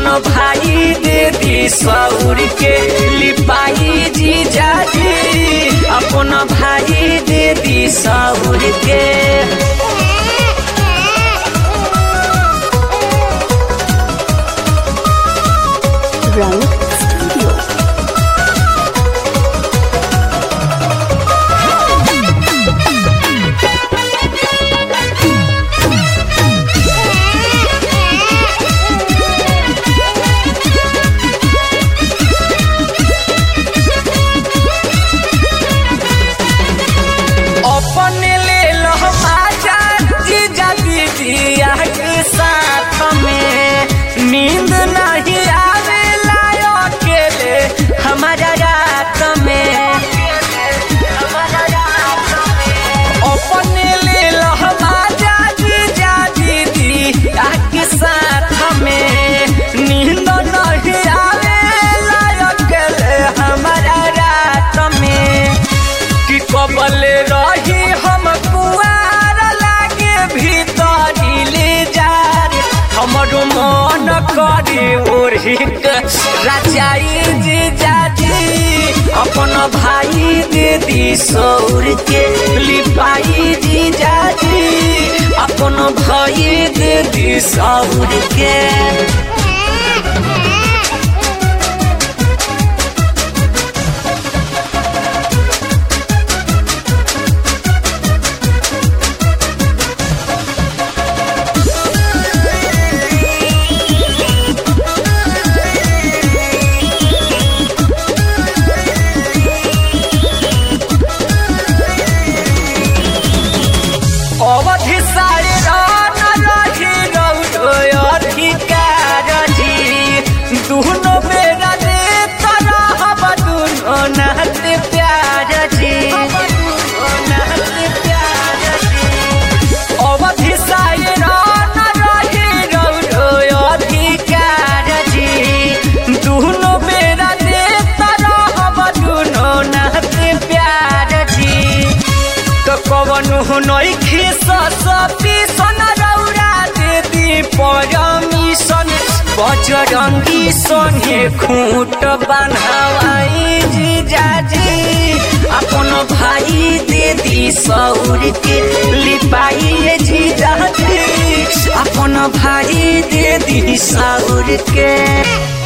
अपन भाई दे दी सौर के लिपाई जी जाजी अपन भाई दे दी सौर के Rang Studio. अपन ले लो बाजा जीजा दीदिया के साथ में नींद नहीं आवेला अकेले हमारा रात में अपन ले लो बाजा जीजा दीदिया के साथ में नींद नहीं आवेला अकेले हमारा रात में कि कबल रही हम कुआर लागे भीतरी ले जार हमर मन करी ओढ़ी रचाई जी जाजी अपन भाई दे दी सौर के लिपाई जी जाजी अपन भाई दे दी सौर के अवधि सारे रान रही रौदो अधिकार जी दुनो बेरा दे तरह दुनो नात प्यार जी अवधि सारे रान रही रौदो अधिकार जी दुनो बेरा दे तरह दुनो नात प्यार जी तो कवनु नइखे ससपी सन रौरा देदी परमिशन बजरंगी सने खूट बन्हावाई जी जाजी अपन भाई देदी सौर के लिपाई जी जाजी अपन भाई देदी सौर के